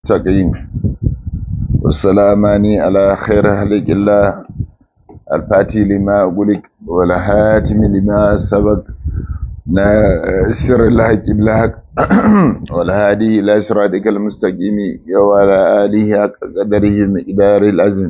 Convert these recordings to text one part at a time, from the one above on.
المستقيم والسلامان على خير خلق الله الفاتي لما أقولك والهاتم لما سبق ناصر الحق بالحق والهادي إلى صراطك المستقيم وعلى آله حق قدره مقدار العزم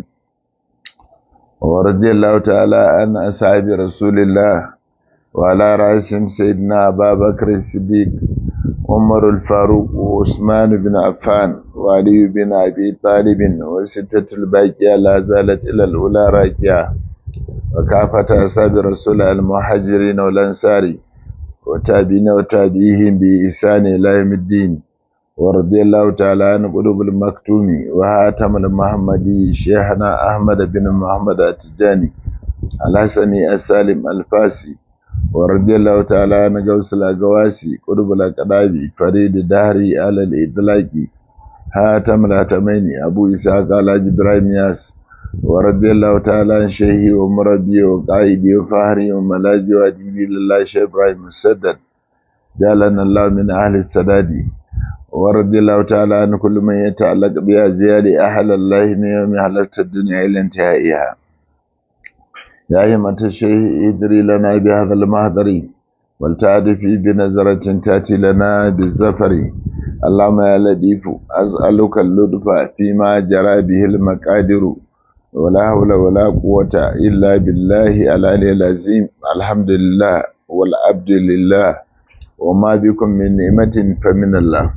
ورضي الله تعالى عن أصحاب رسول الله وعلى رأسهم سيدنا أبا بكر الصديق عمر الفاروق وعثمان بن عفان وعلي بن أبي طالب وستة الباقية لا زالت إلى الأولى راكية وكافة أصحاب رسول المهاجرين والأنصار وتابعين وتابعيهم بإحسان إلى يوم الدين ورضي الله تعالى عن قلوب المكتوم وهاتم المحمدي شيخنا أحمد بن محمد التجاني الحسني السالم الفاسي ورضي الله تعالى عن غوث الأقواسي قلوب الأقدابي فريد الدهري على الإطلاق هاتم الهاتمين أبو إسحاق على إبراهيم ياس ورضي الله تعالى عن شيخي ومربي وقائدي وفهري وملاذي وأديبي لله شيخ إبراهيم السدد جعلنا الله من أهل السداد ورضي الله تعالى عن كل من يتعلق بها زيادة أهل الله من يوم حلقت الدنيا إلى انتهائها يا همة الشيخ ادري لنا بهذا المهدر ولتعرفي بنظرة تأتي لنا بالزفر اللهم يا لطيف أسألك اللطف فيما جرى به المقادر ولا حول ولا قوة إلا بالله العلي العظيم الحمد لله والعبد لله وما بكم من نعمة فمن الله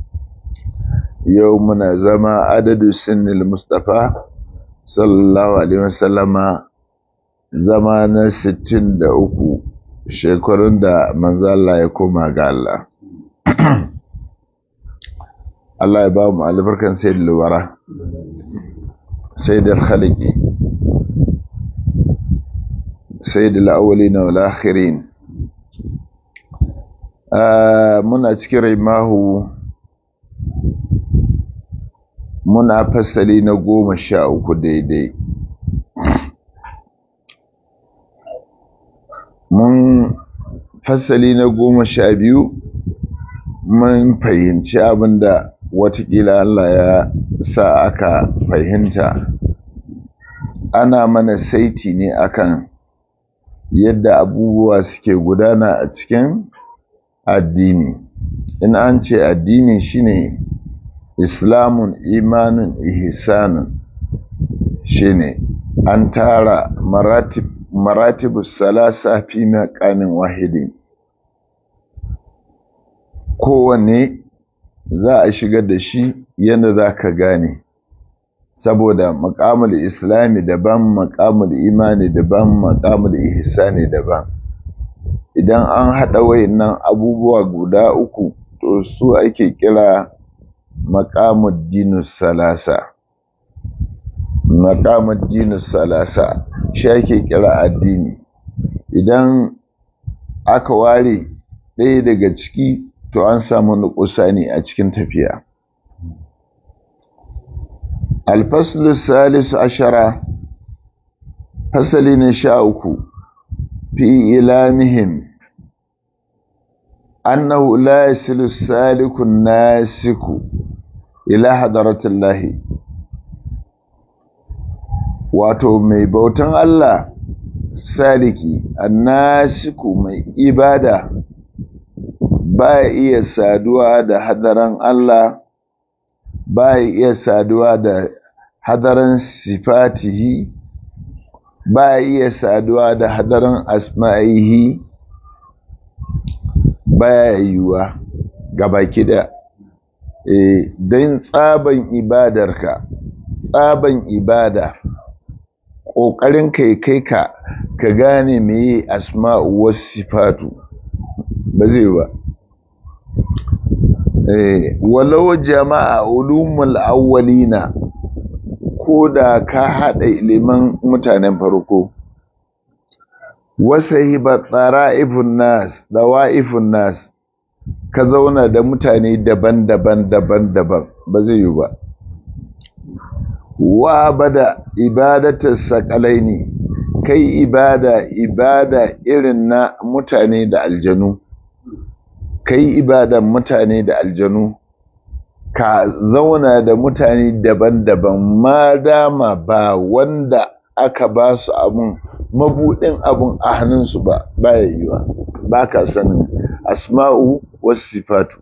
يومنا زما عدد سن المصطفى صلى الله عليه وسلم zama na sittin da uku shekarun da manzo Allah ya koma ga Allah Allah ya ba mu albarkan sayyid luwara sayyid al-khaliqi sayyid al-awwalin wal akhirin muna cikin rimahu muna fasali na goma sha uku daidai mun fasali na goma sha biyu mun fahimci abinda watakila Allah ya sa aka fahimta ana mana saiti ne akan yadda abubuwa suke gudana a cikin addini in an ce addini shine islamun imanun ihsanun shine an tara maratib maratibu salasa fi maqamin wahidin kowanne za a shigar da shi yadda za ka gane saboda maƙamul islami daban maƙamul imani daban maƙamul ihsani daban idan an haɗa wayannan abubuwa guda uku to su ake kira maƙamul dinus salasa maƙamul dinus salasa shi ake kira addini idan aka ware ɗaya daga ciki to an samu nukusa ne a cikin tafiya alfaslu salisu ashara fasali na sha uku fi ilamihim annahu la yasilu salikun nasiku ila hadaratillahi wato mai bautan Allah saliki annasiku mai ibada ba iya saduwa da hadaran Allah ba iya saduwa da hadaran sifatihi ba iya saduwa da hadaran asma'ihi baya yiwuwa gabaki da e, don tsaban ibadarka tsaban ibada ƙoƙarin kai kai ka ka gane meye asma'u wasu sifatu ba zai ba walau jama'a ulumul awwalina ko da ka haɗa ilimin mutanen farko wasa hiba tsara'ifun nas da wa'ifun nas ka zauna da mutane daban-daban daban-daban ba zai yi ba wa bada ibadatar sakalai ne kai ibada ibada irin na mutane da aljanu kai ibadan mutane da aljanu ka zauna da mutane daban-daban ma dama ba wanda aka ba su abun mabudin abun a hannunsu ba baya yiwa ba ka sanin asma'u wasu sifatu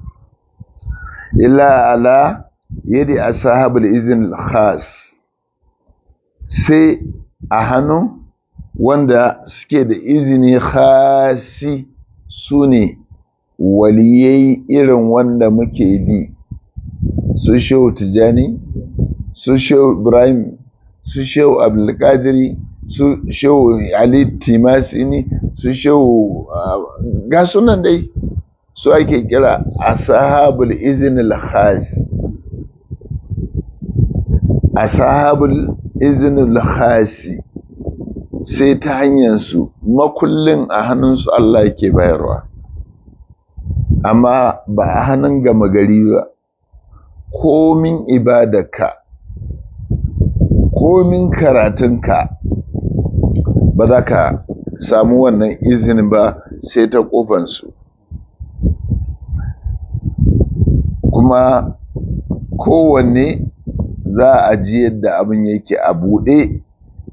illa ala yadi ashabul izin khas sai a hannun wanda suke da izini khasi su ne waliyai irin wanda muke bi su shehu tijani su shehu ibrahim su shehu abdulkadiri su shehu ali timasini su shehu ga sunan dai su ake kira ashabul iznil khas ashabul iznil khasi sai ta hanyar su makullin a hannunsu Allah yake bayarwa amma ba a hannun gama gari ba komin ibadarka komin karatunka ba za ka samu wannan izinin ba sai ta kofansu kuma kowanne za a ji yadda abin yake a buɗe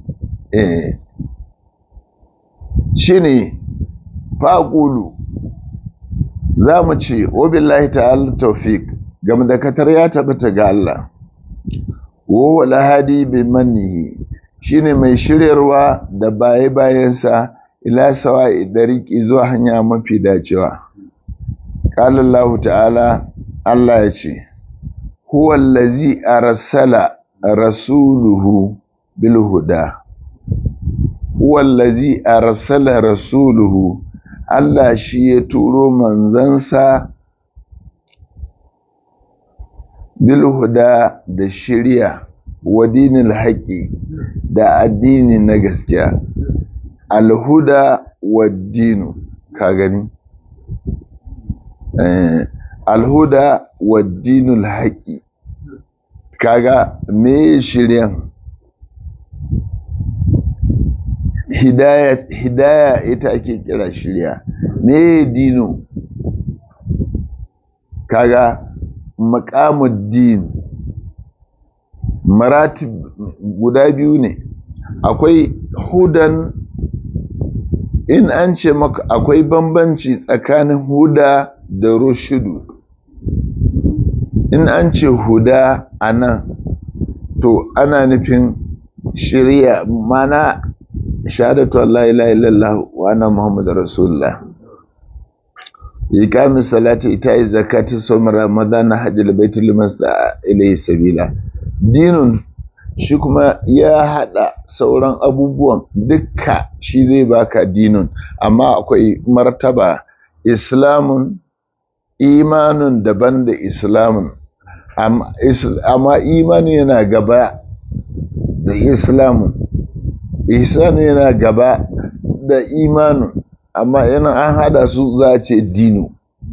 shi ne faƙulu za mu ce obillahi ta'ala taufik game da katar ya tabbata ga Allah wo lahadi bi mannihi shine mai shiryarwa da baye bayansa ila sawa dariki zuwa hanya mafi dacewa qala Allah ta'ala Allah ya ce huwa allazi arsala rasuluhu bil huda huwa allazi arsala rasuluhu Allah shi ya turo manzansa bilhuda da shirya wa dinil haƙi da addini na gaskiya alhuda wa dinu ka gani alhuda wa dinul haƙi kaga me shiryan hidaya, hidaya ita ake kira shirya me dino kaga makamuddin maratib guda biyu ne akwai hudan in an ce maka akwai bambanci tsakanin huda da rushudu in an ce huda a nan to ana nufin shirya mana shahadatu Allah ilaha illallah wa anna muhammadu rasulullah ikamin salati ita yi zakati somar ramadan na hajjil baitul liman da ilayhi sabila dinun shi kuma ya hada sauran abubuwan dukka shi zai baka dinun amma akwai martaba islamun imanun daban da islamun amma imanin yana gaba da islamun ihsanu yana gaba da imanun amma yana an hada su za a ce dino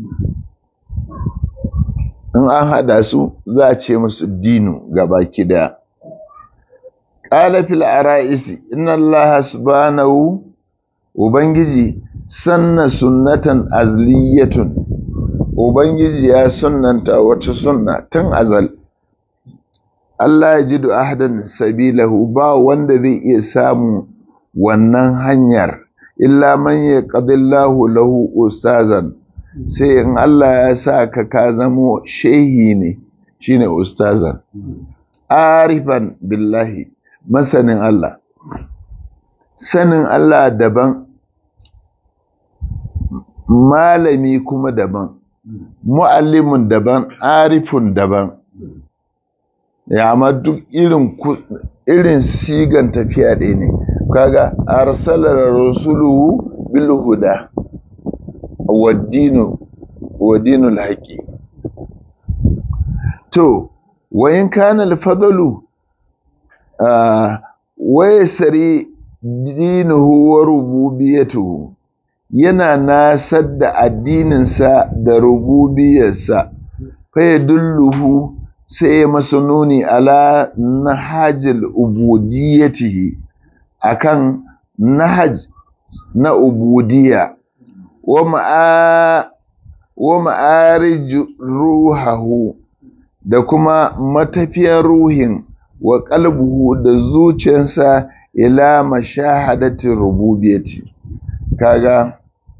in an hada su za a ce musu dino gaba kida ƙala fil ara'isi inna Allah subhanahu ubangiji sanna sunnatan azliyatun ubangiji ya sunnanta wata sunna tun azal Allah ya ji ahadan sabilahu ba wanda zai iya samu wannan hanyar illa man ya ƙadillahu lahu ustazan sai in Allah ya sa ka ka zamo shehi ne shine ustazan arifan billahi masanin Allah sanin Allah daban malami kuma daban mu'allimin daban arifun daban ya amma duk irin irin sigan tafiya ɗaya ne kaga arsalar rasuluhu bil huda waddinu waddinul haqi to wayin kana al fadlu wa yasri dinuhu wa rububiyatuhu yana nasar da addininsa da rububiyarsa fa yadulluhu sai ya masa nuni ala nahajil ubudiyatihi akan nahaj na ubudiyya wa ma'a wa ma'arij ruhahu da kuma matafiyar ruhin wa qalbuhu da zuciyarsa ila mashahadati rububiyyati kaga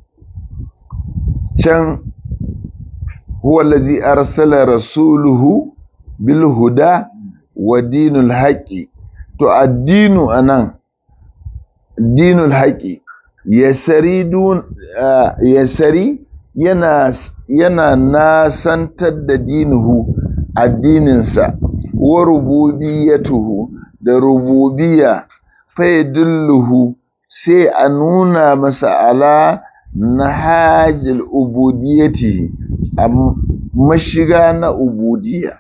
can huwa allazi arsala rasuluhu bil huda wa dinul haqqi to addinu anan dinul haqqi yasari dun yasari yana yana nasantar da dinuhu addininsa wa rububiyatuhu da rububiyya fa yadulluhu sai a nuna masa ala nahajil ubudiyati a mashiga na ubudiyya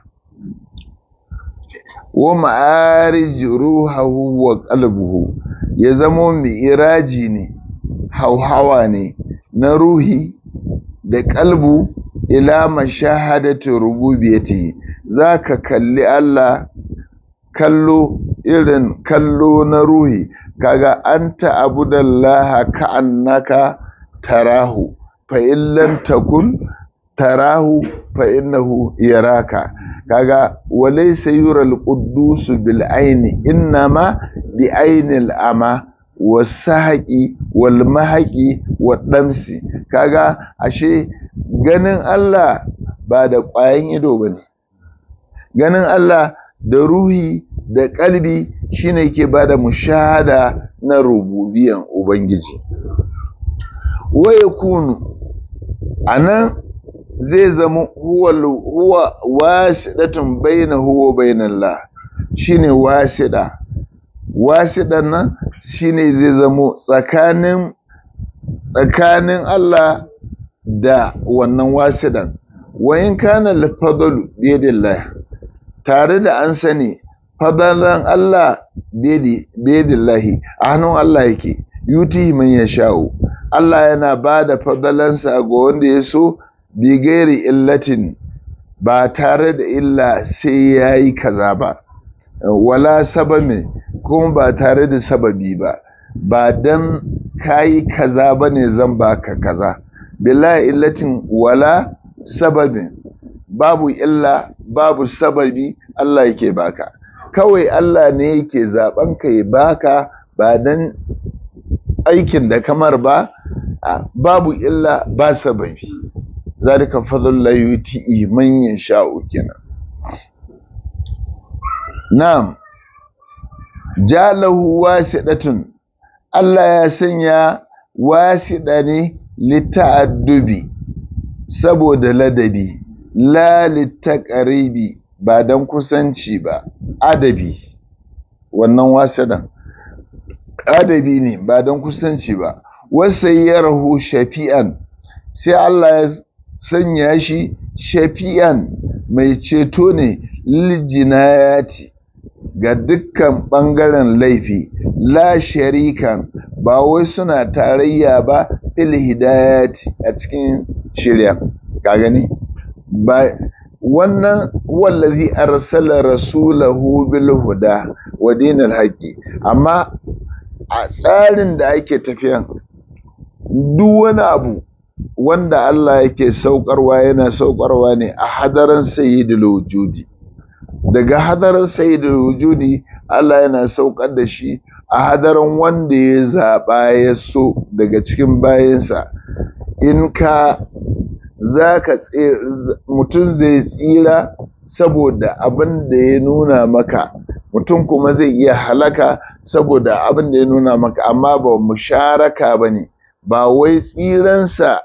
wa ma'arij ruhahu wa qalbuhu ya zamo mi'iraji ne hauhawa ne na ruhi da kalbu ila mashahadati rububiyyati zaka kalli Allah kallo irin kallo na ruhi kaga anta abudallaha ka'annaka tarahu fa in lam takun tarahu fa innahu yaraka kaga walaysa yural quddus bil aini innama bi ainil ama wasahaqi wal mahaqi wadamsi kaga ashe ganin Allah ba da ƙwayan ido bane ganin Allah da ruhi da kalbi shine ke bada mushahada na rububiyan ubangiji wa yakunu anan zai zama huwa huwa wasidatun bainahu wa bainallah shine wasida wasidan nan shine zai zamo tsakanin tsakanin Allah da wannan wasidan wa in kana al-fadlu biyadillah tare da an sani fadalan Allah biyadillahi a hannun Allah yake yuti man yasha'u Allah yana ba da fadalansa ga wanda ya so bi gairi illatin ba tare da illa sai ya yi kaza ba wala sababi kuma ba tare da sababi ba ba dan kayi kaza ba ne zan baka kaza bila illatin wala sababin babu illa babu sababi Allah yake baka kawai Allah ne yake zaben ka ya baka ba dan aikin da kamar ba babu illa ba sababi zalika fadlullahi yuti man yasha'u kenan na'am jalahu wasidatun Allah ya sanya wasida ne lita'addubi saboda ladabi la litaqaribi ba dan kusanci ba adabi wannan wasidan adabi ne ba dan kusanci ba wasayyarahu shafi'an sai Allah ya sanya shi shafi'an mai ceto ne liljinayati ga dukkan ɓangaren laifi la sharikan ba wai suna tarayya ba fil hidayati a cikin shirya ka gani ba wannan wallazi arsala rasulahu bil huda wa dinil haqqi amma a tsarin da ake tafiyan duk wani abu wanda Allah yake saukarwa yana saukarwa ne a hadaran sayyidul wujudi daga hadaran sayyidul wujudi Allah yana saukar da shi a hadaran wanda ya zaba ya so daga cikin bayansa in ka zaka mutum zai tsira saboda abin da ya nuna maka mutum kuma zai iya halaka saboda abin da ya nuna maka amma ba musharaka bane ba wai tsiransa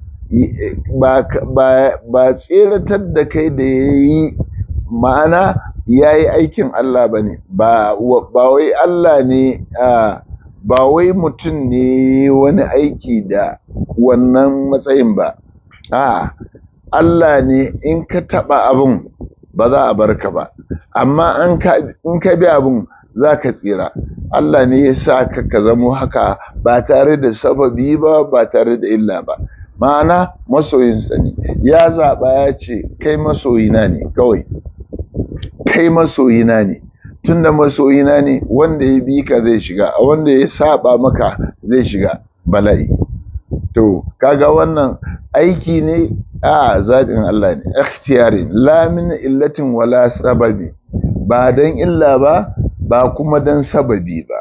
ba tseratar da kai da ya yi ma'ana ya yi aikin Allah ba ne ba wai Allah ne ba wai mutum ne wani aiki da wannan matsayin ba a Allah ne in ka taɓa abin ba za a barka ba amma in ka bi abin za ka tsira Allah ne ya sa ka ka zamo haka ba tare da sababi ba ba tare da illa ba ma'ana masoyinsa ne ya zaɓa ya ce kai masoyina ne kawai kai masoyina ne tunda masoyina ne wanda ya bi ka zai shiga a wanda ya saba maka zai shiga bala'i to kaga wannan aiki ne a zaɓin Allah ne ikhtiyari la min illatin wala sababi ba dan illa ba ba kuma dan sababi ba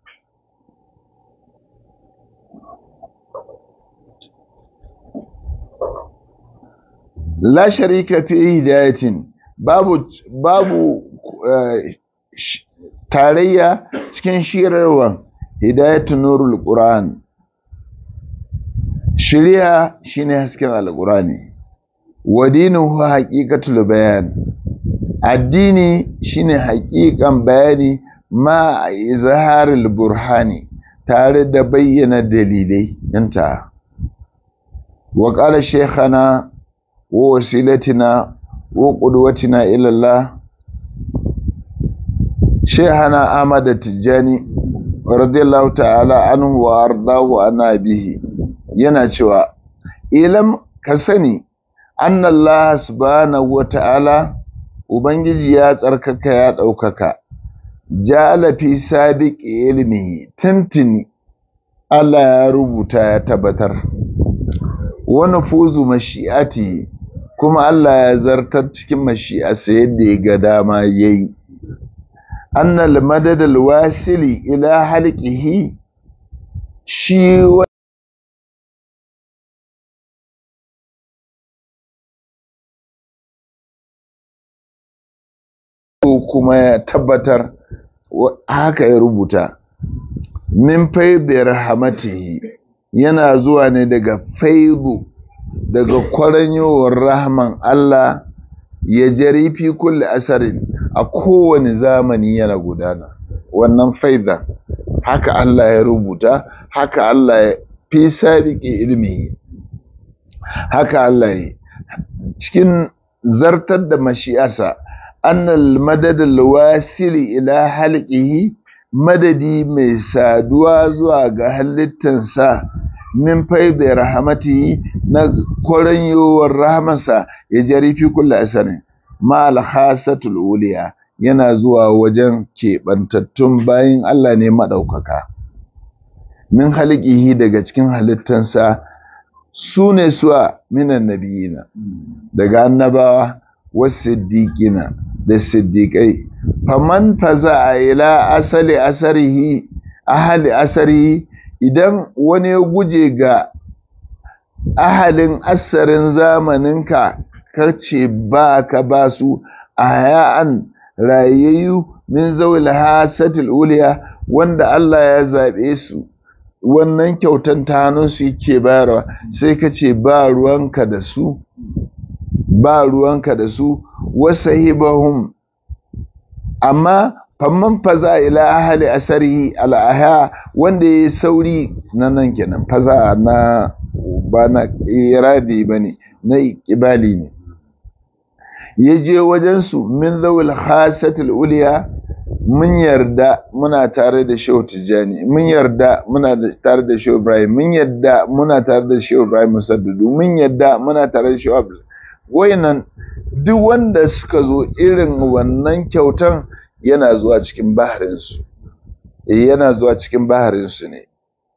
la sharika fi hidayatin babu babu uh, tarayya cikin shirarwa hidayatu nurul qur'an shiriya shine hasken alqur'ani wa dinuhu haqiqatul bayan addini shine haqiqan bayani ma izharil burhani tare da bayyana dalilai inta wa qala shaykhana wa wasilatina wa qudwatina ila Allah shaykhana Ahmad Tijani radiyallahu ta'ala anhu wa ardahu ana bihi yana cewa ilam ka sani annallaha subhanahu wa ta'ala ubangiji ya tsarkaka ya ɗaukaka ja'ala fi sabiqi ilmihi tuntuni Allah ya rubuta ya tabbatar wa nufuzu mashi'ati kuma Allah ya zartar cikin mashi'arsa yadda ya ga dama yayi annal madadal wasili ila halqihi shi kuma ya tabbatar haka ya rubuta min faidar rahamatihi yana zuwa ne daga faidu daga kwaranyowar rahman Allah ya jari fi kulli asarin a kowane zamani yana gudana wannan faida haka Allah ya rubuta haka Allah ya fi sabiƙi ilmi haka Allah ya cikin zartar da mashi'asa annal madadul wasili ila halqihi madadi mai saduwa zuwa ga halittansa min faida rahmatihi na koranyowar rahmansa ya jari fi kulli asarin ma al khasatul uliya yana zuwa wajen keɓantattun bayin Allah ne maɗaukaka min halqihi daga cikin halittansa su ne suwa minan nabiyina daga annabawa wasu siddiƙina da siddiƙai faman faza a ila asali asarihi ahali asarihi idan wani ya guje ga ahalin asarin zamaninka ka ce ba ka ba su a haya'an rayayyu min zawil hasatil uliya wanda Allah ya zaɓe su wannan kyautan ta hannunsu yake bayarwa sai ka ce ba ruwanka da su ba ruwanka da su wasahibahum amma famman faza ila ahli asarihi al'aha wanda ya sauri na nan kenan faza na ba na iradi ba ne na ikibali ne ya je wajensu min zawul khasatul uliya mun yarda muna tare da shehu tijjani mun yarda muna tare da shehu ibrahim mun yarda muna tare da shehu ibrahim musaddudu mun yarda muna tare da shehu abdul wayannan duk wanda suka zo irin wannan kyautan yana zuwa cikin baharinsu yana zuwa cikin baharinsu ne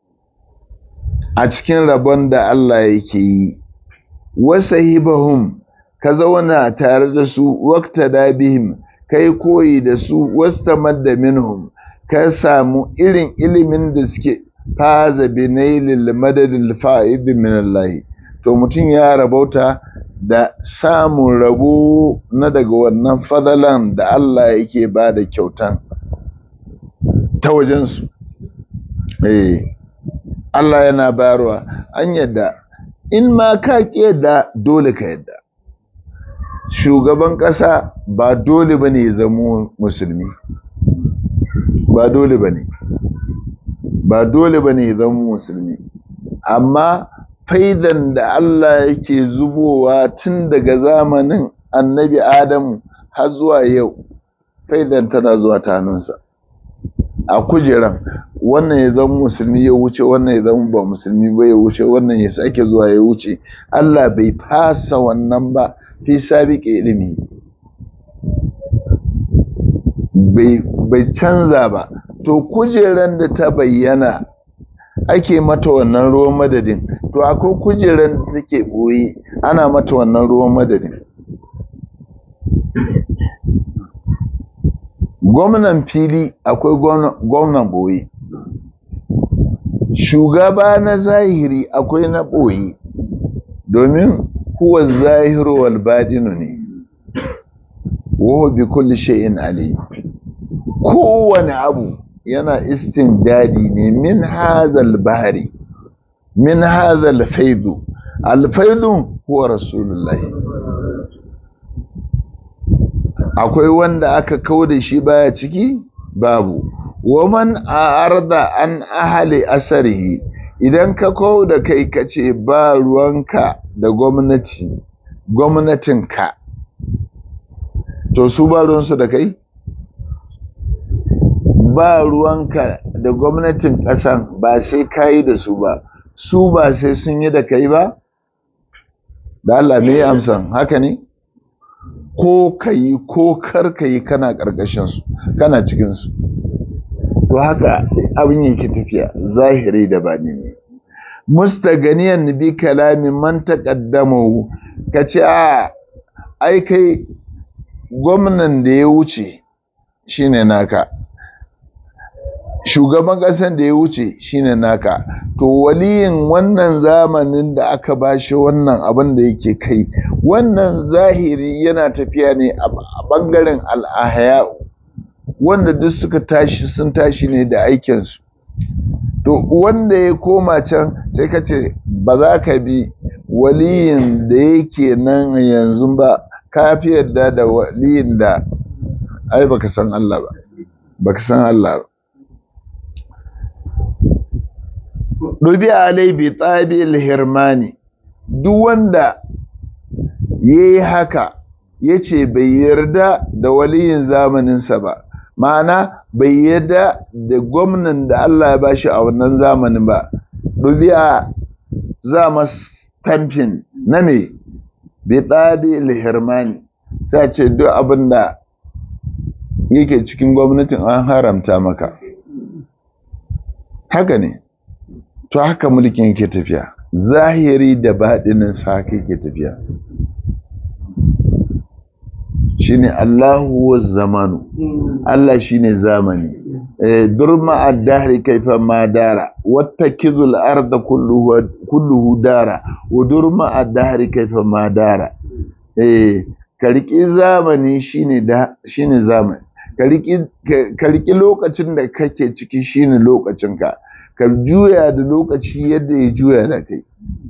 a cikin rabon da Allah yake yi wasahibahum ka zauna tare da su wakta da bihim kai koyi da su wastamadda minhum ka samu irin ilimin da suke faza binailil madadil fa'id min Allah to mutum ya rabauta da samun rabo na daga wannan fadalan da Allah yake ba da kyautan ta wajensu. Eh, Allah yana bayarwa an yadda in ma ka yadda dole ka yadda. Shugaban ƙasa ba dole ba ne zama musulmi, ba dole ba ne, ba dole ba ne zama musulmi, amma faidan da Allah yake zubowa tun daga zamanin annabi Adamu har zuwa yau faidan tana zuwa ta hannunsa a kujeran wannan ya zama musulmi ya wuce wannan ya zama ba musulmi ba ya wuce wannan ya sake zuwa ya wuce Allah bai fasa wannan ba fi sabiƙe ilimi bai canza ba to kujeran da ta bayyana ake mata wannan ruwan madadin to akwai kujeran da take boye ana mata wannan ruwan madadin gwamnan fili akwai gwamnan boye shugaba na zahiri akwai na ɓoye domin kuwa zahiru wal baɗinu ne wahu bi kulli shay'in alim kowane abu yana dadi ne min hazal bahari min hazal faidu alfaidu huwa rasulullahi akwai wanda aka kau da shi baya ciki babu waman arda an ahali asarihi idan ka kau da kai ka ce ba ruwanka da gwamnati gwamnatinka to su ba ruwansu da kai ba ruwanka da gwamnatin ƙasan ba sai ka yi da su ba su ba sai sun yi da kai ba da Allah me amsan haka ne ko ka yi ko kar ka yi kana ƙarƙashinsu kana cikinsu to haka abin yake tafiya zahiri da bani ne mustaganiyan bi kalamin man taqaddamahu kace a ai kai gwamnan da ya wuce shine naka shugaban ƙasar da ya wuce shine naka to waliyin wannan zamanin da aka bashi wannan abin da yake kai wannan zahiri yana tafiya ne a ɓangaren al'ahaya wanda duk suka tashi sun tashi ne da aikinsu to wanda ya koma can sai ka ce ba za ka bi waliyin da yake nan yanzu ba ka fi yarda da waliyin da ai baka san Allah ba baka san Allah ba dubi alai bi tabi hirmani duk wanda yayi haka yace bai yarda da waliyin zamaninsa ba ma'ana bai yarda da gwamnan da Allah ya bashi a wannan zamanin ba dubi'a za mas tamfin na me bi tabi hirmani sai ce duk abin da yake cikin gwamnatin an haramta maka haka ne to haka mulkin yake tafiya zahiri da baɗinin sa haka yake tafiya shine Allahu wa zamanu Allah shine zamani eh durma ad-dahri kayfa ma dara wattakizul arda kulluhu kulluhu dara wa durma ad-dahri kayfa ma dara eh karki zamani shine da shine zamani karki lokacin da kake ciki shine lokacinka ka juya da lokaci yadda ya juya da kai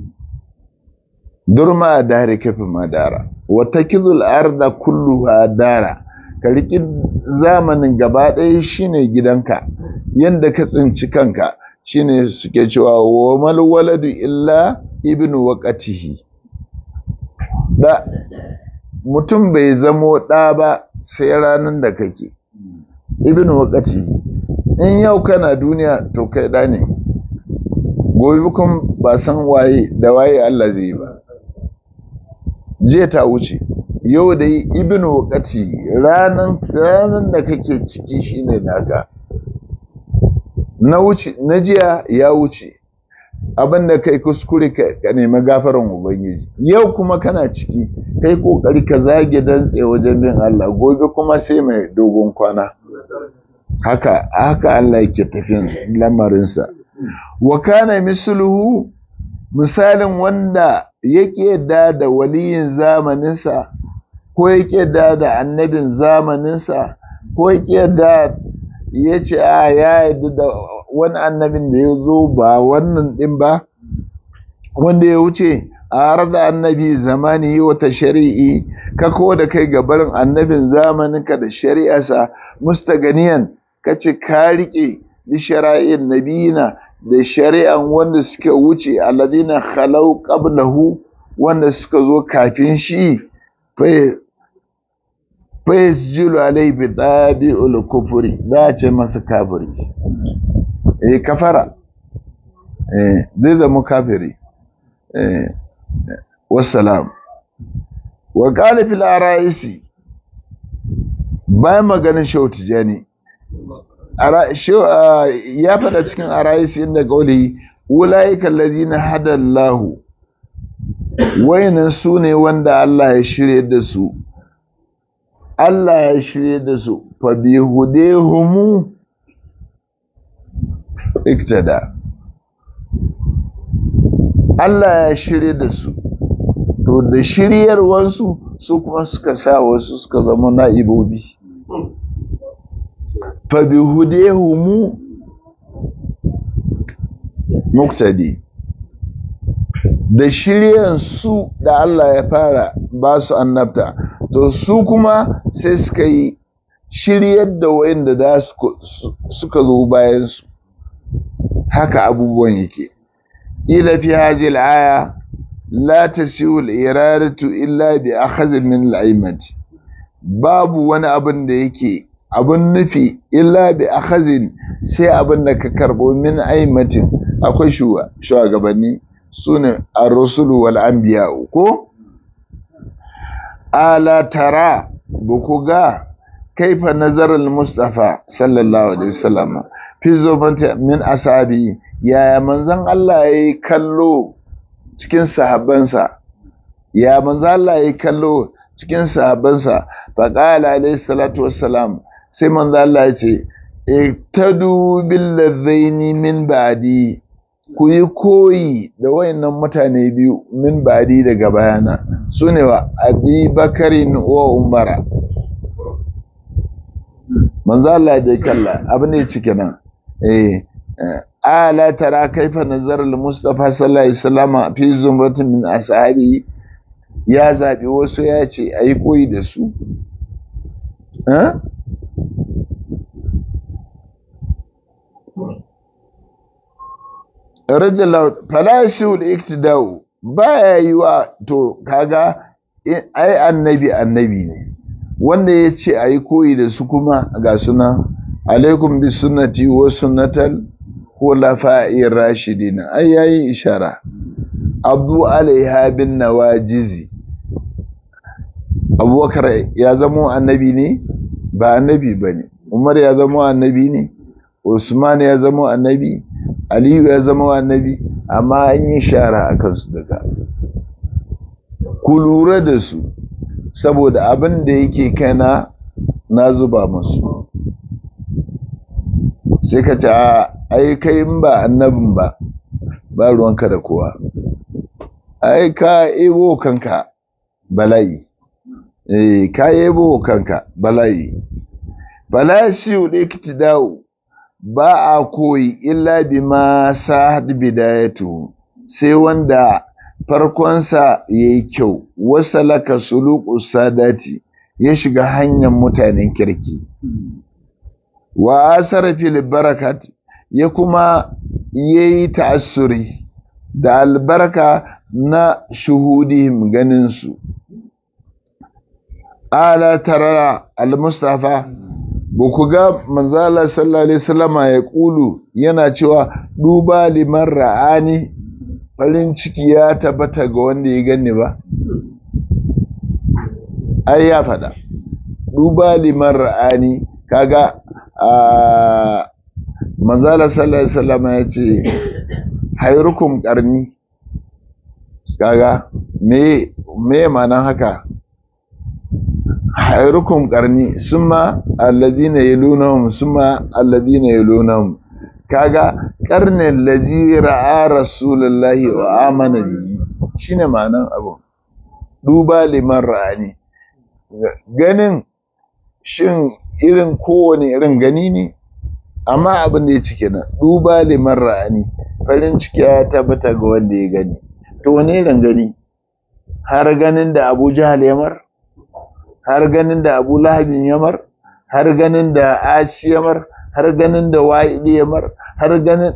durma a dare kafin madara wata kizul arda kulluha dara ka riƙi zamanin gaba ɗaya shine gidanka yadda ka tsinci kanka shine suke cewa wa mal waladu illa ibnu waqatihi da mutum bai zamo ɗa ba sai ranar da kake ibnu waqatihi in yau kana duniya to kai da ne gobe kuma ba san waye da waye Allah zai yi ba jiya ta wuce yau da yi ibnu waqati ranan ranan da kake ciki shine naka na wuce na jiya ya wuce abin da kai kuskure ka nemi gafaran ubangiji yau kuma kana ciki kai kokari ka zage dantse wajen bin Allah gobe kuma sai mai dogon kwana haka haka Allah yake tafiyan lamarinsa wa kana misluhu misalin wanda yake yadda da waliyin zamaninsa ko yake yadda da annabin zamaninsa ko yake yadda ya ce a ya yadda da wani annabin da ya zo ba wannan ɗin ba wanda ya wuce a arda annabi zamani wata shari'i ka ko da kai gabarin annabin zamaninka da shari'arsa mustaganiyan ka ce ka riƙe bi shara'in nabiyina da shari'an wanda suka wuce alladina khalau qablahu wanda suka zo kafin shi fa yasjilu alai bi tabi'ul kufri da ce masa kafiri eh kafara eh zai zama kafiri eh wassalam wa qala fil araisi bayan maganin shautu jani ya faɗa cikin arayis inda gauli ulaika allazina hada Allah wayannan su ne wanda Allah ya shirye da su Allah ya shirye da su fa bi hudehumu iktada Allah ya shirye da su to da shiryarwansu su kuma suka sa wasu suka zama na'ibobi fa bi hudehumu muktadi da shiryan su da Allah ya fara ba su annabta to su kuma sai suka yi shiryar da wayanda da suka zo bayan su haka abubuwan yake ila fi hazil aya la tasiu al-iradatu illa bi akhadh min al-aimati babu wani abin da yake abin nufi illa bi akhazin sai abin da ka karbo min aimatin akwai shugabanni su ne ar-rusulu wal anbiya ko ala tara buku ga kaifa nazarar mustafa sallallahu alaihi wasallam fi zubanta min asabi yaya manzon Allah yayi kallo cikin sahabbansa ya manzon Allah yayi kallo cikin sahabbansa fa qala alaihi salatu wassalam sai manzon Allah ya ce iktadu bil ladhaini min ba'di ku yi koyi da wayannan mutane biyu min ba'di daga bayana sune wa abi bakarin wa umara manzo Allah da kalla abin da ya cike nan eh ala tara kaifa nazar al-mustafa sallallahu alaihi wasallam fi zumratin min ashabi ya zabi wasu ya ce ayi koyi da su eh rajala fala shul iktidau baya yiwa to kaga ai annabi annabi ne wanda ya ce a yi koyi da su kuma ga suna alaikum bi sunnati wa sunnatal khulafa'i rashidin ai yayi ishara abu alaiha bin nawajizi abubakar ya zama annabi ne ba annabi ba ne umar ya zama annabi ne usman ya zama annabi aliyu ya zama annabi amma an yi shara a kansu daga ku lura da su saboda abin da yake kaina na zuba musu sai ka ce ai kai in ba annabin ba ba ruwanka da kowa ai ka ebo kanka bala'i eh ka ebo kanka bala'i bala shi ude dawo ba a koyi illa bima sahad bidayatu sai wanda farkonsa ya yi kyau wasalaka suluku sadati ya shiga hanyar mutanen kirki wa asara fil barakat ya kuma yayi ta'assuri da albarka na shuhudihim ganinsu ala tarara al-mustafa ba ku ga manzala sallallahu alaihi wasallama ya kulu yana cewa duba liman ra'ani farin ciki ya tabbata ga wanda ya gani ba ai ya faɗa duba liman ra'ani kaga a manzala sallallahu alaihi wasallam ya ce hayrukum qarni kaga me me ma'anan haka hayrukum qarni summa alladhina yalunhum summa alladhina yalunhum kaga karnin lazi ra'a rasulullahi wa amana bihi shine ma'anan abu duba liman ra'ani ganin shin irin kowane irin gani ne amma abin da ya cike nan duba liman ra'ani farin ciki ya tabbata ga wanda ya gani to wane irin gani har ganin da Abu Jahal yamar har ganin da Abu Lahabin yamar har ganin da Ashi yamar har ganin da Wa'ili yamar har ganin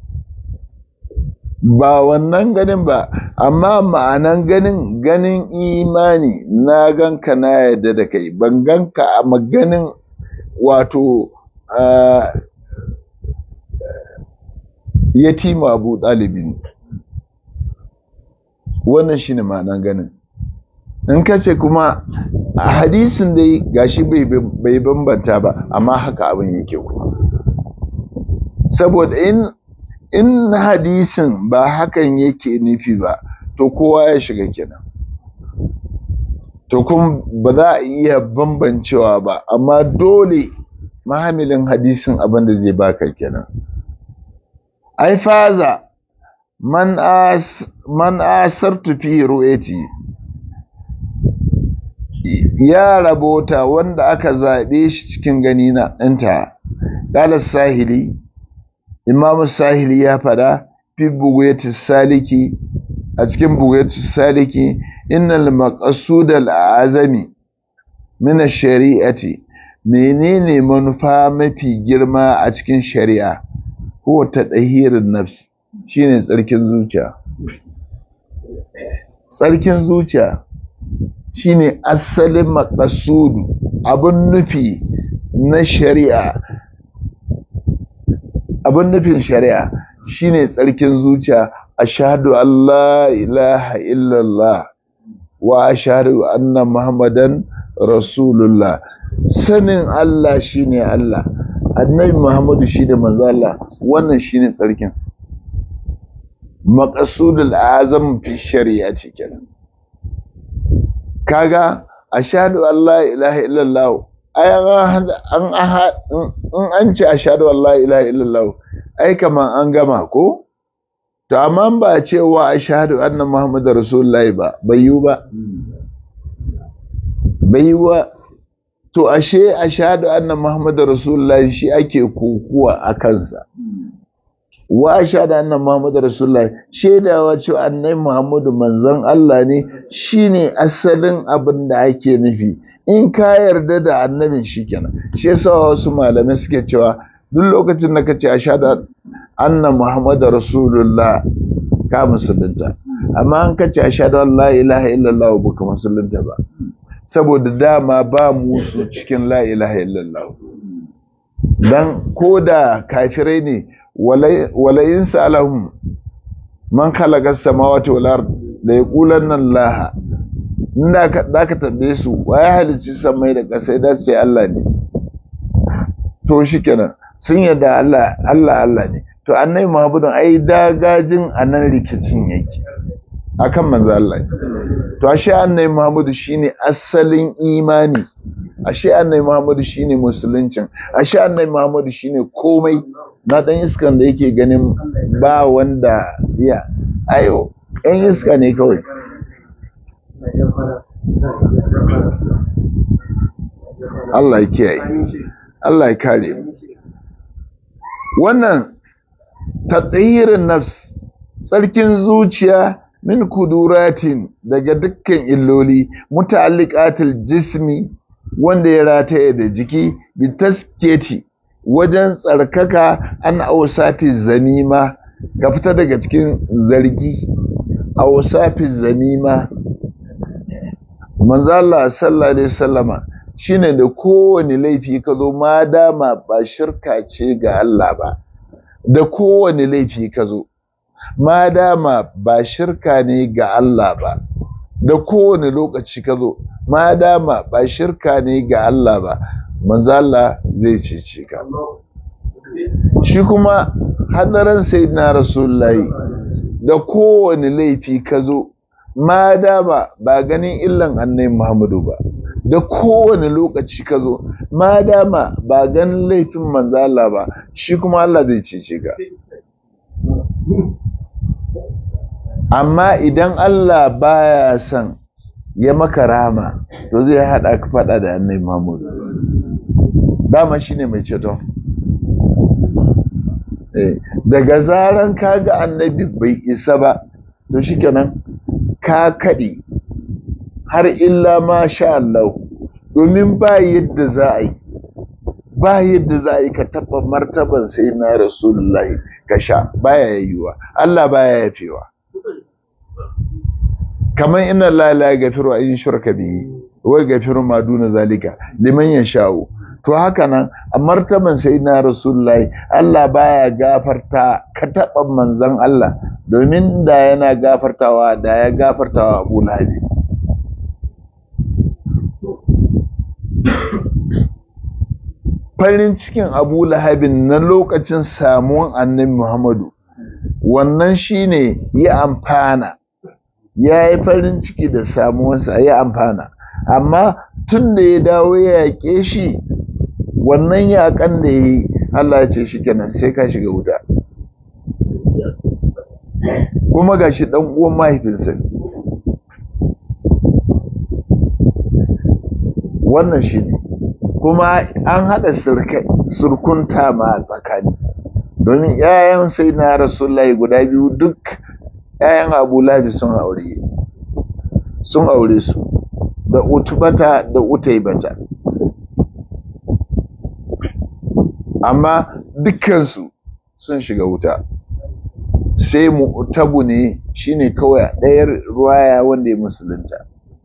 ba wannan ganin ba amma ma'anan ganin ganin imani na ganka na yadda da kai ban ganka a maganin wato yatima abu ɗalibin wannan shine ma'anan ganin in ka ce kuma a hadisin dai gashi bai bambanta ba amma haka abin yake kuma saboda in in hadisin ba hakan yake nufi ba to kowa ya shiga kenan to kun ba za a iya bambancewa ba amma dole mahamilin hadisin abin da zai baka kenan ai faza man as man asartu fi ru'yati ya rabota wanda aka zaɓe shi cikin gani na ɗanta ƙalar sahili imamu sahili ya fada fi buguyatu saliki a cikin buguyatu saliki innal maqsud al azami min shari'ati menene manufa mafi girma a cikin shari'a huwa tadhirin nafs shine tsarkin zuciya tsarkin zuciya shine asalin maqsudu abun nufi na shari'a abun nufin shari'a shine tsarkin zuciya ashhadu an la ilaha illallah wa ashhadu anna muhammadan rasulullah sanin Allah shine Allah annabi muhammadu shine manzo Allah wannan shine tsarkin maqsudul azam fi shari'ati kenan kaga ashhadu an la ilaha illallah ai an an an ce ashhadu an la ilaha illallah ai kaman an gama ko to amma ba cewa ashhadu anna muhammadar rasulullahi ba bai yi ba bai yi ba to ashe ashhadu anna muhammadar rasulullahi shi ake kokuwa a kansa wa ashhadu anna muhammadar rasulullahi shaidawa cewa annabi muhammadu manzon Allah ne shine asalin abin da ake nufi in ka yarda da annabin shikenan shi yasa wasu malamai suke cewa duk lokacin da kace ashhadu anna muhammadar rasulullah ka musulunta amma an kace ashhadu an la ilaha illallah baka musulunta ba saboda dama ba musu cikin la ilaha illallah dan koda kafirai ne walayin sa'alahum man khalaqa samawati wal ard la yaqulanna Allah inda ka zaka tambaye su waye halicci samai da ƙasa da sai Allah ne to shikenan sun yarda Allah Allah Allah ne to annabi Muhammadun ai dagajin anan rikicin yake akan manzo Allah to ashe annabi Muhammadu shine asalin imani ashe annabi Muhammadu shine musuluncin ashe annabi Muhammadu shine komai na dan iskan da yake ganin ba wanda ya ayo ɗan iska ne kawai Allah ya kiyaye Allah ya kare wannan tatahirin nafs tsarkin zuciya min kuduratin daga dukkan illoli muta'alliqatil jismi wanda ya rataye da jiki bi tasketi wajen tsarkaka an ausafi zamima ka fita daga cikin zargi ausafi zamima manzo Allah sallallahu alaihi wasallama shine da kowane laifi ka zo ma dama ba shirka ce ga Allah ba da kowane laifi ka zo ma dama ba shirka ne ga Allah ba da kowane lokaci ka zo ma dama ba shirka ne ga Allah ba manzo Allah zai cece ka shi kuma hadarin sayyidina rasulullahi da kowane laifi ka zo ma dama ba ganin illan annabi Muhammadu ba da kowane lokaci ka zo ma dama ba ganin laifin manzo Allah ba shi kuma Allah zai cece ka amma idan Allah baya son ya maka rama to zai haɗa ka faɗa da annabi Muhammad dama shine mai ceto daga zaran kaga annabi bai isa ba to shikenan ka kaɗe har illa ma sha Allah domin ba yadda za a yi ba yadda za a yi ka taɓa martaban sai na rasulullahi ka sha baya yiwuwa Allah baya yafewa kamar ina la la gafiru in shurka bihi wa gafiru ma duna zalika liman yasha'u to haka nan a martaban sayyidina rasulullahi Allah baya gafarta ka taɓa manzon Allah domin da yana gafartawa da ya gafartawa Abu Lahab farin cikin Abu Lahabin na lokacin samuwan Annabi Muhammadu wannan shine ya amfana ya yi farin ciki da samuwarsa ya amfana amma tun da ya dawo ya yaƙe shi wannan yaƙan da ya yi Allah ya ce shi kenan sai ka shiga wuta kuma ga shi ɗan uwan mahaifinsa ne wannan shi ne kuma an haɗa surkunta ma tsakani domin ‘ya'yan sai na rasulullahi guda biyu duk ‘ya'yan abu labi sun aure sun aure su da utubata da utaibata amma dukkansu sun shiga wuta sai mu tabu ne shine kawai ɗayar ruwaya wanda ya musulunta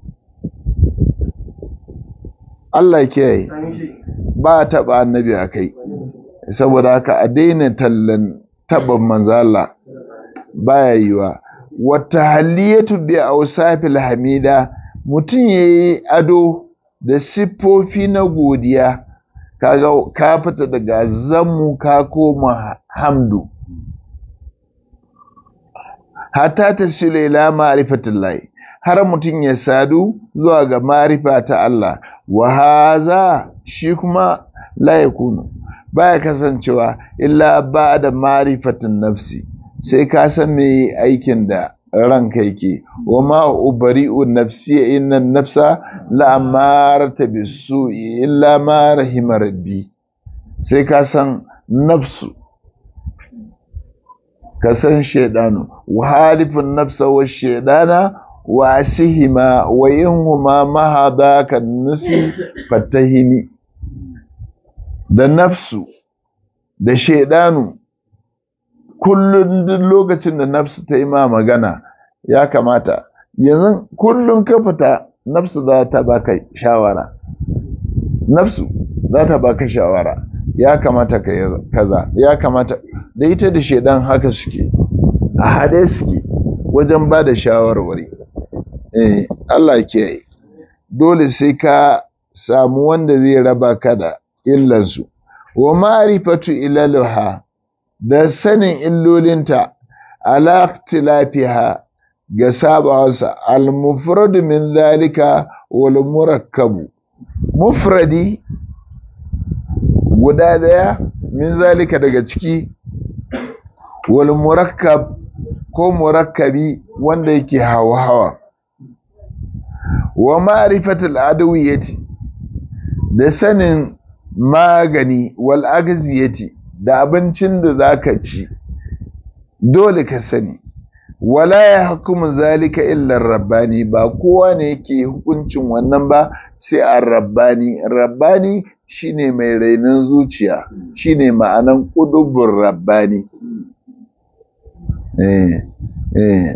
Allah kiyaye ba a taɓa annabi a kai saboda haka a daina tallan taɓa manzala baya yiwa wata haliyatu bi ausafil hamida mutum ya yi ado da siffofi na godiya kaga ka fita daga zammu ka koma hamdu hatta ta sile ila ma'rifatillahi har mutum ya sadu zuwa ga marifa ta Allah wa haza shi kuma la yakunu baya kasancewa illa ba da marifatin nafsi sai ka san me aikin da ranka yake wa ma ubari'u nafsi inna nafsa la amarata bisu'i illa ma rahima rabbi sai ka san nafsu ka san shedanu wa halifin nafsa wa shedana wa asihima wa inhuma mahada kan nusi fatahimi da nafsu da shedanu kullum duk lokacin da nafsu ta yi ma magana ya kamata yanzu kullum ka fita nafsu za ta baka shawara nafsu za ta baka shawara ya kamata ka yi kaza ya kamata da ita da shedan haka suke a hade suke wajen ba da shawarwari eh Allah ke dole sai ka samu wanda zai raba ka da illansu wa ma'rifatu ilaluha da sanin illolinta ala ikhtilafiha ga sabawarsa al-mufradu min zalika wal murakkabu mufradi guda daya min zalika daga ciki wal murakkab ko murakkabi wanda yake hawa hawa wa ma'rifatul adawiyati da sanin magani wal agziyati da abincin da zaka ci dole ka sani wala ya hukumu zalika illa rabbani ba kowa ne yake hukuncin wannan ba sai a rabbani rabbani shine mai rainon zuciya shine ma'anan ƙudubin rabbani eh eh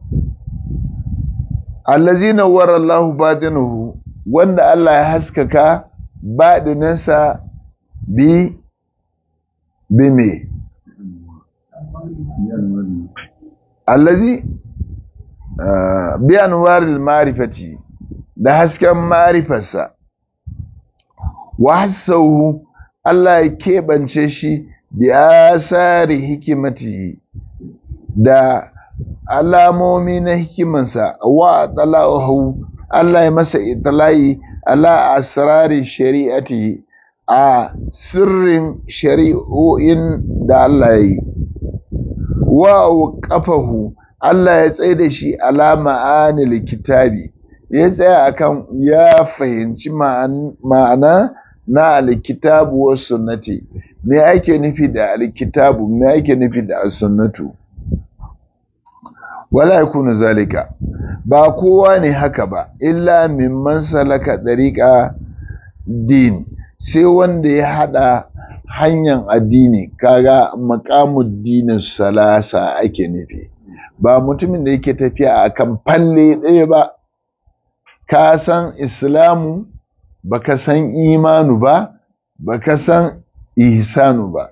allazina wara Allahu batinuhu wanda Allah ya haskaka baɗinansa bi bi me allazi bi anwaril ma'rifati da hasken ma'rifarsa wa hassahu Allah ya keɓance shi bi asari hikimati da alamomi na hikimansa wa tala'uhu Allah ya masa itala'i ala asrari shari'ati a sirrin shari'o'in da Allah ya yi wa kafahu Allah ya tsaye da shi ala ma'anil kitabi ya tsaya akan ya fahimci ma'ana na alkitabu wa sunnati me ake nufi da alkitabu me ake nufi da sunnatu wala yakunu zalika ba kowa ne haka ba illa mimman salaka dariqa din sai wanda ya hada hanyar addini kaga maqamud dinin salasa ake nufi ba mutumin da yake tafiya akan falle ɗaya ba ka san islamu baka san imanu ba baka san ihsanu ba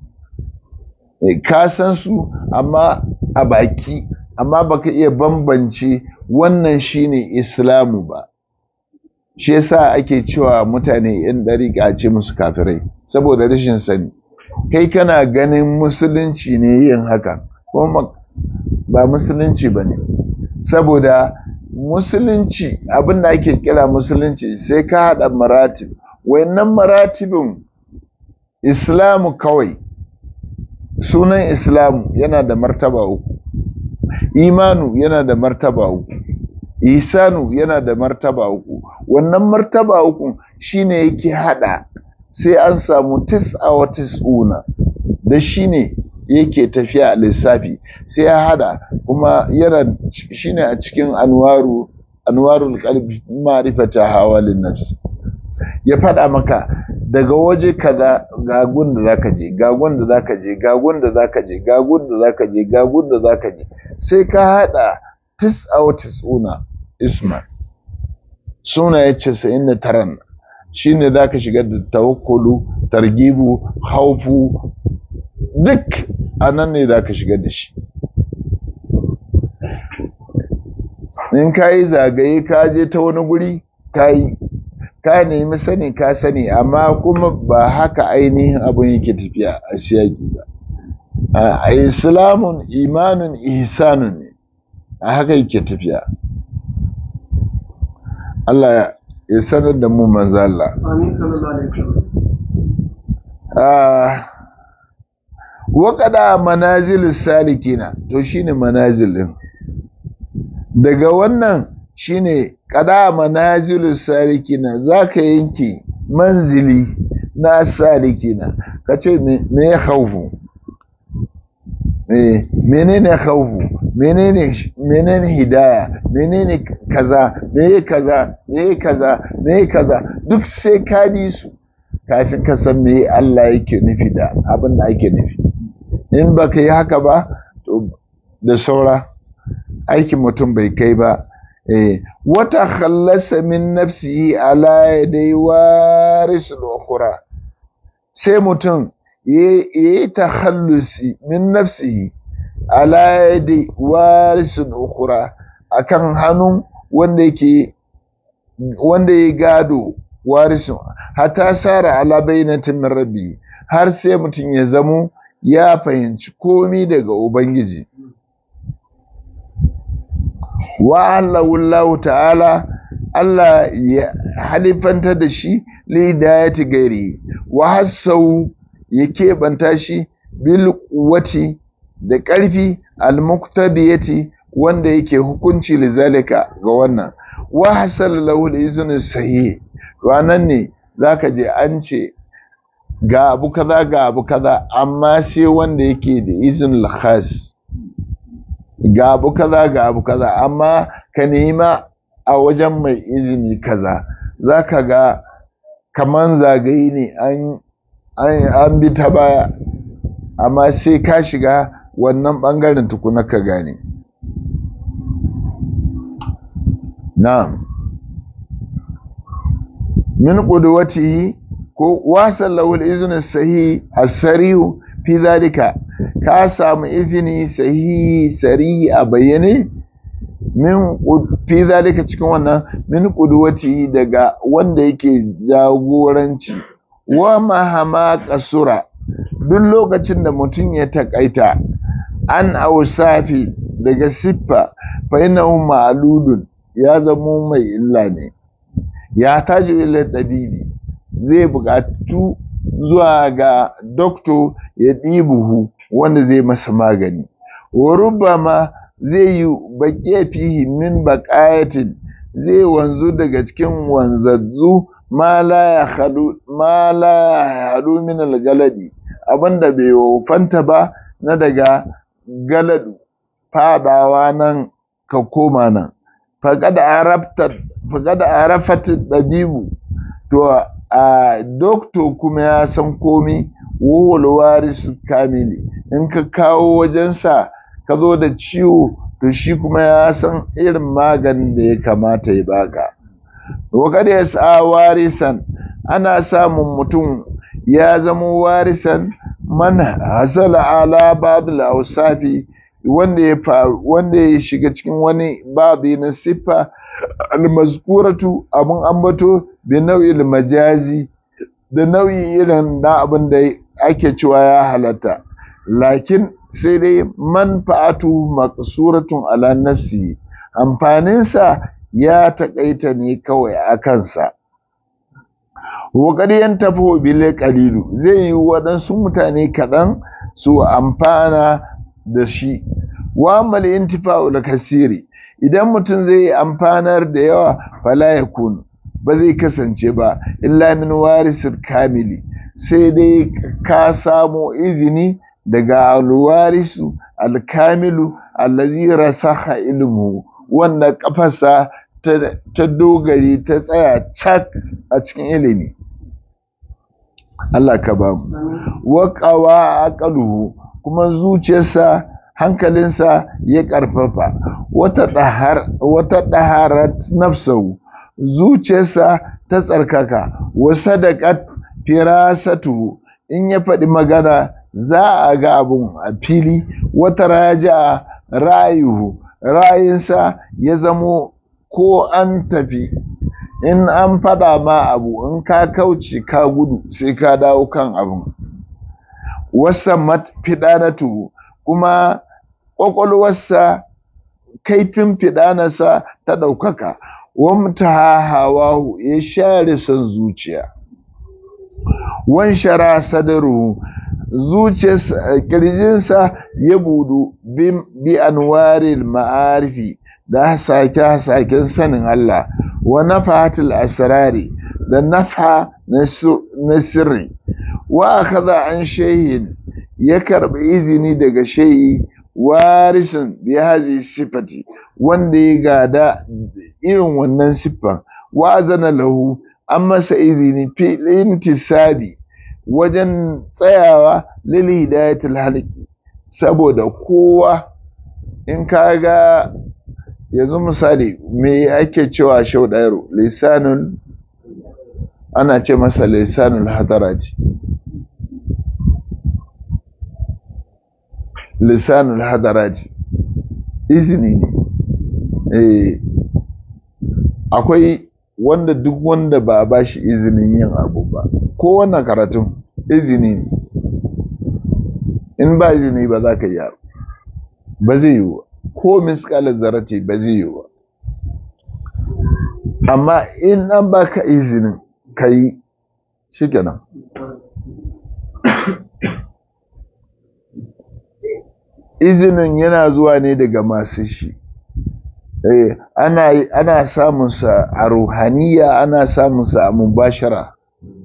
ka san su amma a baki amma baka iya bambance wannan shine islamu ba shi yasa ake cewa mutane yan dariƙa ce musu kafirai saboda rashin sani kai kana ganin musulunci ne yin haka kuma ba musulunci ba ne saboda musulunci abin da ake kira musulunci sai ka haɗa maratib wayannan maratibin islamu kawai sunan islamu yana da martaba uku imanu yana da martaba uku isanu yana da martaba uku wannan martaba uku shine yake hada sai an samu tis'a wa tis'una da shine yake tafiya a lissafi sai ya hada kuma yana shine a cikin anwaru anwarul qalbi ma'rifata hawalin nafs ya fada maka daga waje kaza ga gun da zaka je ga gun da zaka je ga gun da zaka je ga gun da zaka je ga gun da zaka je sai ka hada tis'a wa tis'una isma suna ya casa'in da taran shi ne za ka shiga da tawakkulu targibu haufu duk a nan ne za ka shiga da shi in ka yi zagaye ka je ta wani guri ka yi ka nemi sani ka sani amma kuma ba haka ainihin abin yake tafiya a siyaki ba a islamun imanin ihsanun ne a haka yake tafiya Allah ya sanar da mu manzo Allah. Amin sallallahu alaihi wasallam. Ah wa qada manazil salikina to shine manazil din. Daga wannan shine qada manazil salikina zaka yanke manzili na salikina kace me me ya khaufu eh menene khaufu menene menene hidaya menene kaza meye kaza meye kaza meye kaza duk sai ka bi su kafin ka san me Allah yake nufi da abin da ake nufi in baka yi haka ba to da saura aikin mutum bai kai ba eh wata khallasa min nafsihi ala yadai warisul ukhra sai mutum yayi takhallusi min nafsihi ala yadi warisun ukhra akan hannun wanda yake wanda ya gado warisun hatta sara ala bainatin min rabbi har sai mutum ya zamo ya fahimci komi daga ubangiji wa Allah ta'ala Allah ya halifanta da shi lidayati gairi wa hassau ya keɓanta shi bil quwwati da ƙarfi al-muqtadiyati wanda yake hukunci lizalika ga wannan wa hasal lahu al-iznu sahih ranan ne zaka je an ce ga abu kaza ga abu kaza amma sai wanda yake da iznul khas ga abu kaza ga abu kaza amma ka nema a wajen mai izini kaza zaka ga kaman zagaye ne an an bi ta baya amma sai ka shiga wannan ɓangaren tukuna ka gane na'am min qudwatihi ko wasal lahu al-iznu sahih as-sarih fi zalika ka samu izini sahihi sarihi a bayyane min fi zalika cikin wannan min qudwatihi daga wanda yake jagoranci wa mahama kasura duk lokacin da mutum ya takaita an ausafi daga siffa fa innahu ma'ludun ya zamo mai illa ne ya taji ila dabibi zai buƙatu zuwa ga dokto ya ɗibuhu wanda zai masa magani wa rubama zai yi baƙe fihi min baƙayatin zai wanzu daga cikin wanzazzu ma la ya haɗu min algaladi abinda bai wofanta ba na daga galadu fadawa nan ka koma nan faƙada arafat ɗabibu to a doktor kuma ya san komi wuhul warisu kamili in ka kawo wajensa ka zo da ciwo to shi kuma ya san irin maganin da ya kamata ya baka wakar ya sa warisan ana samun mutum ya zama warisan man hasala ala babul ausafi wanda ya faru wanda ya shiga cikin wani babi na siffa almazkuratu abun ambato bi nau'il majazi da nau'i irin na abin da ake cewa ya halatta lakin sai dai manfa'atu maqsuratun ala nafsi amfaninsa ya taƙaita ne kawai a kansa yan tafi bile ƙalilu zai yi waɗansu mutane kaɗan su amfana da shi wa mal intifa'ul kasiri idan mutum zai yi amfanar da yawa fala yakun ba zai kasance ba illa min warisul kamili sai dai ka samo izini daga alwarisu alkamilu allazi rasaha ilmu wanda kafarsa ta dogari ta tsaya cak a cikin ilimi Allah ka ba mu waƙawa aqaluhu kuma zuciyarsa hankalinsa ya ƙarfafa wata ɗahar wata ɗaharat nafsahu zuciyarsa ta tsarkaka wa sadaqat firasatu in ya faɗi magana za a ga abun a fili wata raja rayuhu rayinsa ya zamo ko an tafi in an faɗa ma abu in ka kauce ka gudu sai ka dawo kan abun wasa fiɗanatu kuma ƙwaƙwalwarsa kaifin fiɗanarsa ta ɗaukaka wamta hawahu ya share son zuciya wan shara sadaru zuciyarsa kirjinsa ya budu bi anwaril ma'arifi da hasake-hasaken sanin Allah wa nafahatul asrari da nafa na sirri wa akaza an shehin ya karbi izini daga shehi warisin bi hazi sifati wanda ya gada irin wannan siffan wa zana lahu an masa izini fi intisabi wajen tsayawa lil hidayatul halqi saboda kowa in ka ga yanzu misali me ake cewa shau ɗayaro lisanun ana ce masa lisanul hadarati lisanul hadarati izini ne eh akwai wanda duk wanda ba a bashi izinin yin abu ba ko wannan karatun izini ne in ba izini ba za ka yi abu ba zai yi ba ko miskalar zarati ba zai yi ba amma in an baka izinin ka yi shi kenan izinin yana zuwa ne daga masu shi eh, ana, ana samunsa a ruhaniya ana samunsa a mubashara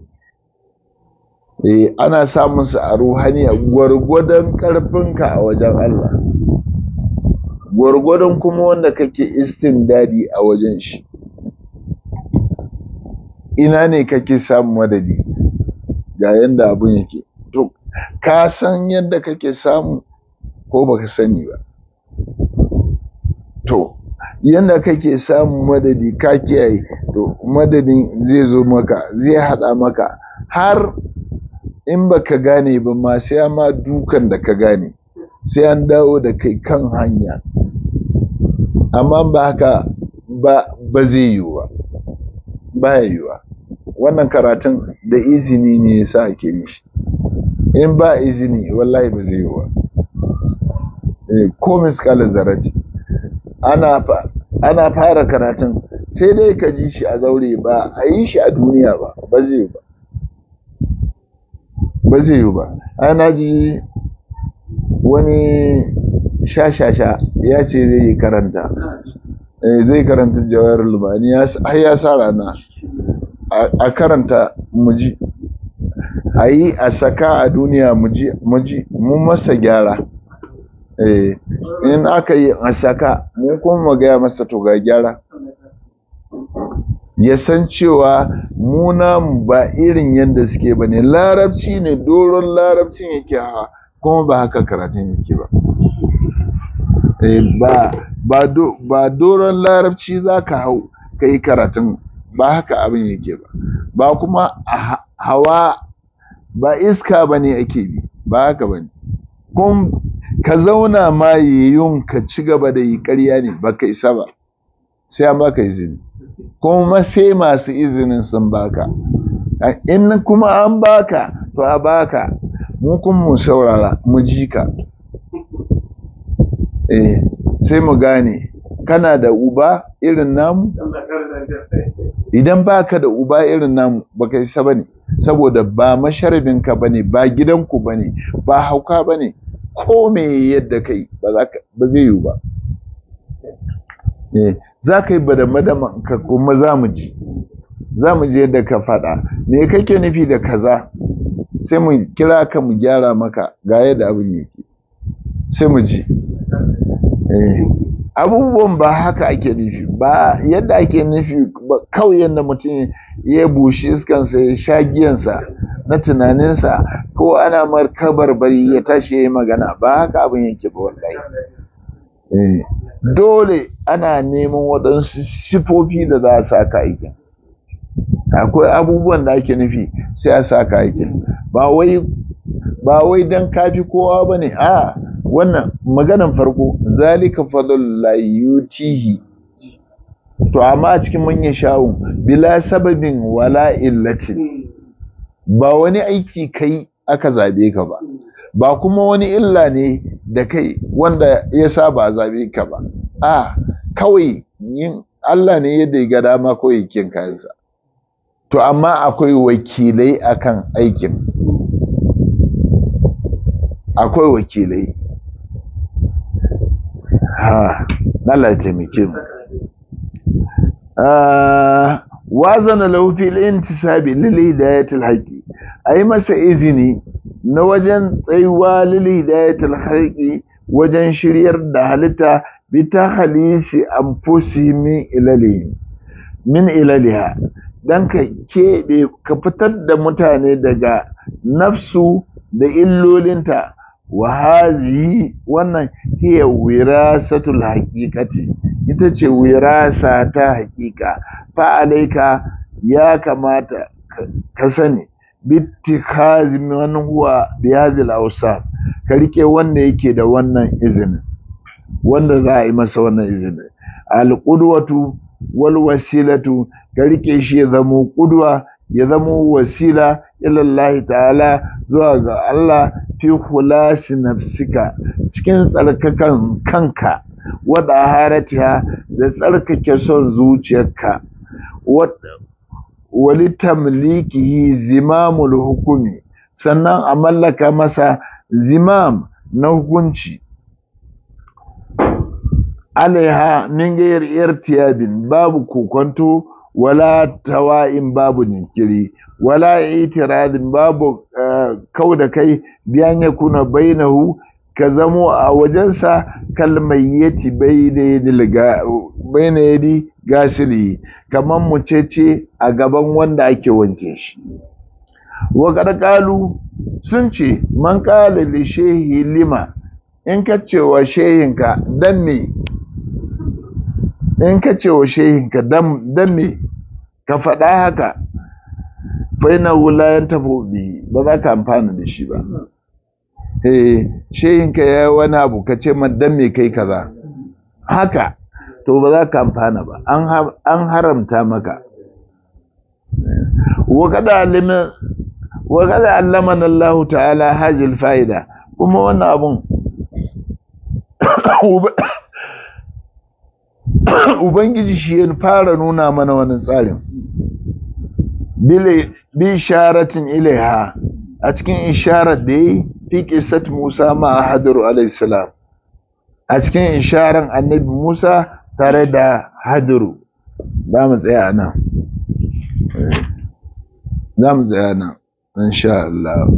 eh, ana samunsa a ruhaniya gwargwadon ƙarfinka a wajen Allah gwargwadon kuma wanda kake istindadi a wajen shi ina ne kake samun madadi ga yanda abun yake to ka san yadda kake samu ko baka sani ba to yadda kake samun madadi ka kiyaye to madadin zai zo maka zai hada maka har in baka gane ba ma sai ma dukan da ka gane sai an dawo da kai kan hanya amma ba haka ba ba zai yiwu ba ba yiwuwa wannan karatun da izini ne yasa ake yi shi in ba izini wallahi ba zai yiwu ba ko miskalar zarati ana ana fara karatun sai dai ka ji shi a zaure ba a yi shi a duniya ba ba zai yi ba ba zai yi ba ana ji wani shashasha ya ce zai yi karanta zai karanta jawar lumani har ya sa rana a karanta muji a yi a saka a duniya muji mu masa gyara in aka yi a saka mu kuma gaya masa to ga gyara ya san cewa muna ba irin yadda suke ba ne larabci ne doron larabcin yake hawa kuma ba haka karatun yake ba ba doron larabci za ka hau ka yi karatun ba haka abin yake ba ba kuma hawa ba iska ba ne ake bi ba haka ba ne kun ka zauna ma yayyun ka ci gaba da yi ƙarya ne ba ka isa ba sai an baka izini kuma sai masu izinin sun baka in kuma an baka to a baka mu kun mu saurara mu ji ka eh sai mu gane kana da uba irin namu idan baka da uba irin namu baka isa bane saboda ba masharabinka bane ba gidanku bane ba hauka bane ko me yadda kai ba za ka ba zai yiwu ba eh za ka yi badamadaman ka kuma za mu ji za mu je yadda ka faɗa me kake nufi da kaza sai mu kira ka mu gyara maka ga yadda abin yake sai mu ji eh abubuwan ba haka ake nufi ba yadda ake nufi kawai yadda mutum ya bushe iskansa ya sha giyansa na tunaninsa ko ana markabar bari ya tashi ya yi magana ba haka abin yake ba wallahi eh dole ana neman waɗansu sifofi da za a sa ka aikin akwai abubuwan da ake nufi sai a sa ka aikin ba wai ba wai dan kafi kowa bane a wannan maganan farko zalika fadlullahi yutihi to amma a cikin manyan shawun bila sababin wala illatin ba wani aiki kai aka zabe ka ba ba kuma wani illa ne da kai wanda ya sa ba zabe ka ba a kawai yin Allah ne yadda ya ga dama kawai kin kayansa to amma akwai wakilai akan aikin akwai wakilai ha Allah ya taimake mu wazana lahu fil intisabi lil hidayatil haqi ai masa izini na wajen tsayuwa lil hidayatil haqi wajen shiryar da halitta bi ta halisi anfusihim min ilalihim min ilaliha dan ka keɓe ka fitar da mutane daga nafsu da illolinta wa hazihi wannan hiya wirasatul haqiqati ita ce wirasa ta haqiqa fa alaika ya kamata ka sani bittikhazi man huwa bi hadhihi al ka rike wanda yake da wannan izinin wanda za a yi masa wannan izinin al-qudwatu wal wasilatu ka rike shi ya zamo qudwa ya zamo wasila ilallahi ta'ala zuwa ga Allah fi khulasi nafsika cikin tsarkakan kanka wada haratiha da tsarkake son zuciyarka wali tamlikihi zimamul hukumi sannan a mallaka masa zimam na hukunci alaiha min gayar irtiyabin babu kokonto wala tawa'in babu jinkiri wala itiradin babu uh, kau da kai biyan ya kuna bainahu ka zamo a wajensa kalmayyati baina yadi gasili kamar mucece a gaban wanda ake wanke shi wa ƙarƙalu sun ce man ƙala li shehi lima in ka ce wa shehinka dan me in ka ce wa shehinka dan me ka faɗa haka faina wulayen tafi ba za ka amfana da shi ba eh shehinka ya yi wani abu ka ce dan me kai kaza haka to ba za ka amfana ba an haramta maka wa kada allaman Allah ta'ala hajjil fa'ida kuma wannan abun ubangiji shi ya fara nuna mana wannan tsarin bi isharatin ilaiha a cikin isharar da yi fi qissat Musa ma Hadiru alayhi salam a cikin isharar annabi Musa tare da Hadiru za mu tsaya nan za mu tsaya nan insha Allah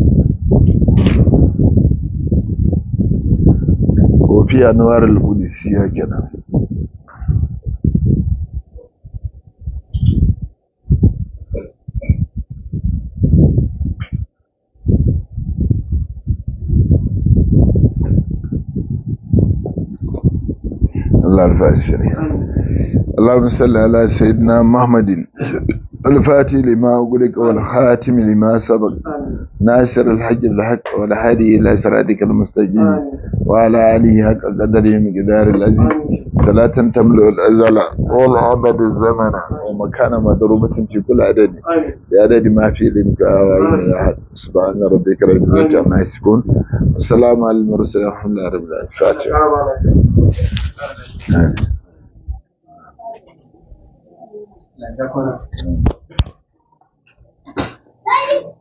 kofi anwar al-qudsiya kenan الله الفاسر اللهم صل على سيدنا محمد الفاتح لما أغلق والخاتم لما سبق ناصر الحج بالحق والهادي إلى صراطك المستقيم وعلى آله حق قدره مقدار العظيم صلاة تملأ الأزل والأبد الزمن ومكان مضروبة في كل عدد بعدد ما في علمك وعين أحد سبحان ربك رب العزة عما يصفون والسلام على المرسلين والحمد لله رب العالمين الفاتحة Allah ya kwana.